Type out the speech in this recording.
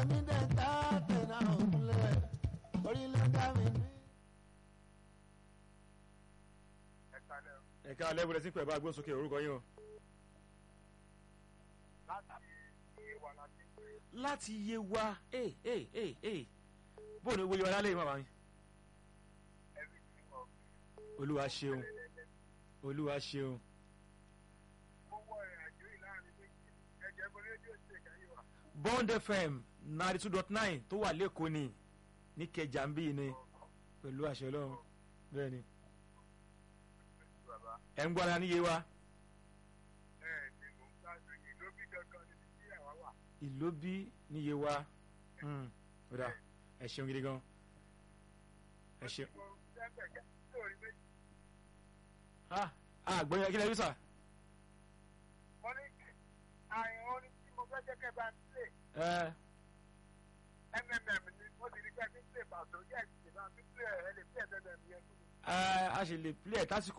mi dẹ̀ tá tẹ̀nà òkúlẹ̀ orí ló dá mi ní. ẹ̀ka alẹ́ wọlé sí pẹ̀ bá gbóhùn sókè orúkọ yín o. láti yé wa ee ee ee ee bóun ni wọ́n yọ lálẹ́ yìí màmá mi. olúwa ṣeun olúwa ṣeun. bond fm ninety two dot nine tó wà lẹ́kọ̀ọ́ ni ní kẹjà ń bí ni pẹ̀lú àṣẹ ọlọ́run bẹ́ẹ̀ ni ẹ̀ ń gbọ́ ara níye wa. ìlóbí níye wa ó dà ẹ ṣeun gidi gan ẹ ṣeun. ah ah gbọ́dọ̀ kí lè rí sà. wọ́n ní àyàn orin tí mo fẹ́ jẹ́ kẹ́ bá ń play ẹ mmm ni mo sì rí pé kí n play pàtó yẹ́ ẹ̀ sì bá ń play ẹ̀ lè play mmm yẹn fún mi. ẹ a ṣe lè play ẹ̀ tásìkò